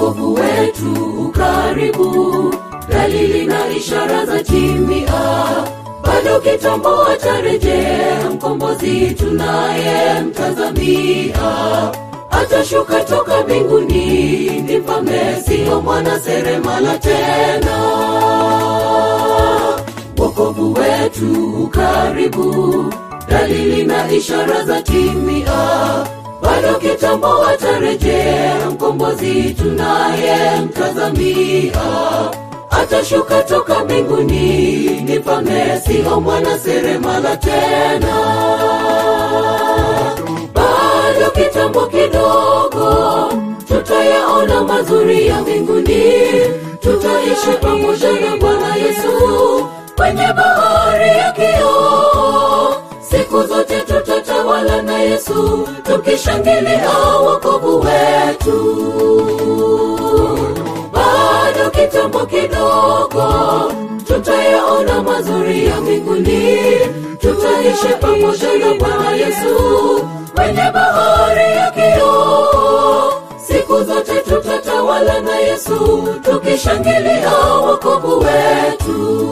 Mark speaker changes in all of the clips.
Speaker 1: wokovu wetu ukaribu, dalili na ishara za timia. Bado kitambo atarejea mkombozi tunaye mtazamia, atashuka toka mbinguni, ni mfalme sio mwana seremala tena. Wokovu wetu ukaribu, dalili na ishara za timia. Bado kitambo atarejea mkombozi tunaye mtazamia, atashuka toka mbinguni, ni mfalme sio mwana seremala tena. Bado kitambo kidogo, tutayaona mazuri ya mbinguni, tutaishi pamoja na Bwana Yesu kwenye bahari ya kioo. Siku zote tutatawala na Yesu, tukishangilia wokovu wetu. Bado kitambo kidogo, tutayaona mazuri ya mbinguni, tutaishi pamoja na Bwana Yesu kwenye bahari ya kioo. Siku zote tutatawala na Yesu, tukishangilia wokovu wetu.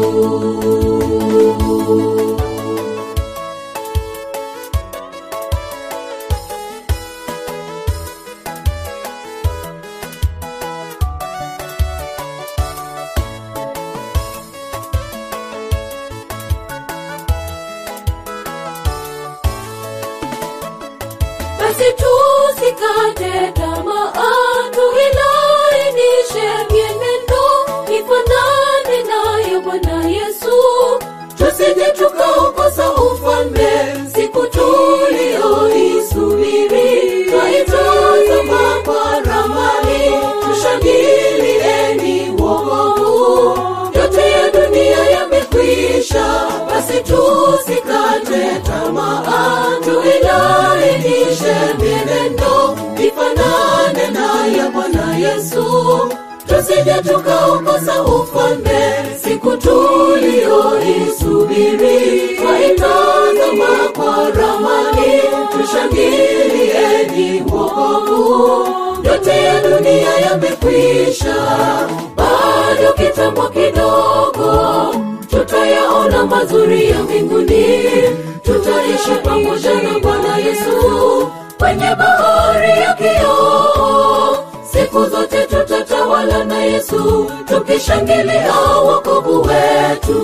Speaker 1: basi tusikate tamaa, tuilainishe mienendo, ifanane naye Bwana Yesu, tusije tukaukosa ufalme siku tulioisubiri. Twaitazama kwa ramani, tushangilieni wokovu, yote ya dunia yamekwisha, basi tusikate tamaa, tuilainishe mienendo, ifanane naye Bwana Yesu, tusije tukaukosa ufalme siku tulioisubiri. Twaitazama kwa ramani, tushangilieni wokovu, yote ya dunia yamekwisha, bado kitambo kidogo tutayaona mazuri ya mbinguni, tutaishi pamoja na Bwana Yesu kwenye bahari ya kioo. Siku zote tutatawala na Yesu, tukishangilia wokovu wetu.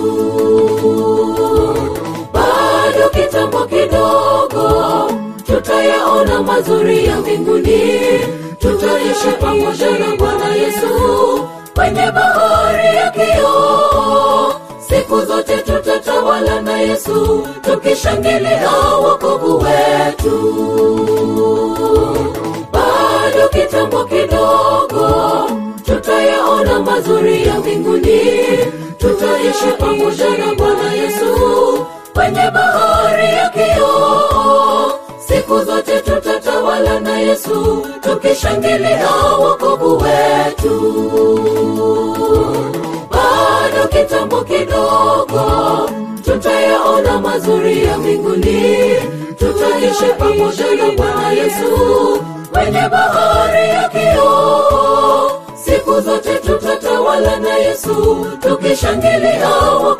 Speaker 1: Bado kitambo kidogo, tutayaona mazuri ya mbinguni, tutaishi pamoja na Bwana Yesu kwenye bahari ya kioo. Siku zote tutatawala na Yesu, tukishangilia wokovu wetu. Bado kitambo kidogo, tutayaona mazuri ya mbinguni, tutaishi pamoja na Bwana Yesu kwenye bahari ya kioo. Siku zote tutatawala na Yesu, tukishangilia wokovu wetu bado kitambo kidogo, tutayaona mazuri ya mbinguni, tutaishi pamoja na Bwana Yesu kwenye bahari ya kioo. Siku zote tutatawala na Yesu, tukishangilia